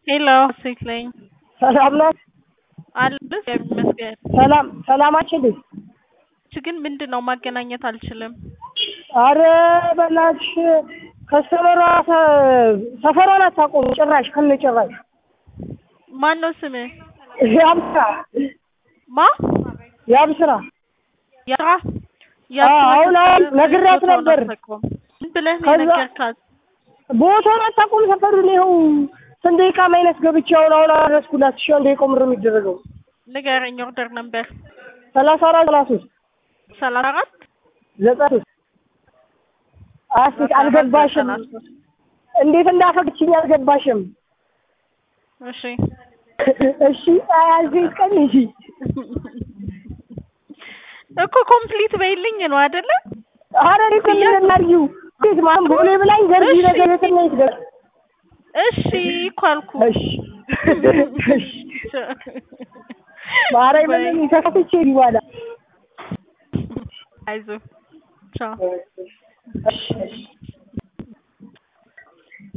ሄሎ ሴት ነኝ ሰላም ናት? አለ እግዚአብሔር ይመስገን። ሰላም ሰላማችን ልጅ እች ግን ምንድን ነው ማገናኘት አልችልም። አረ በእናትሽ ከስተመሯ ሰፈሯን አታውቁም ጭራሽ ከነ ጭራሽ ማን ነው ስምህ? ያብስራ ማ ያብስራ ያራ አሁን አሁን ነግሬያት ነበር። ምን ብለህ ነው ከዛ- የነገርካት? ቦታውን አታውቁም ሰፈሩን ይኸው ስንት ደቂቃ ማይነስ ገብቼ አሁን አሁን አደረስኩላት። እሺ አንድ ደቂቃ ምር የሚደረገው ንገረኝ። ኦርደር ነበር ሰላሳ አራት ሰላሳ ሶስት ሰላሳ አራት ዘጠና ሶስት አስት አልገባሽም። እንዴት እንዳፈቅችኝ አልገባሽም። እሺ እሺ አያልኩኝ ቀን እንጂ እኮ ኮምፕሊት በይልኝ ነው አይደለ? ኧረ እኔ እኮ ምን እናድርጊው ቤት ማን ቦሌ ብላኝ ገርጂ እሺ። ነገር የት ነው የት ደርስ እሺ እኮ አልኩ። እሺ እሺ ማርያምን እኔ ተከፍቼ ይዋላ አይዞህ ቻው። እሺ እሺ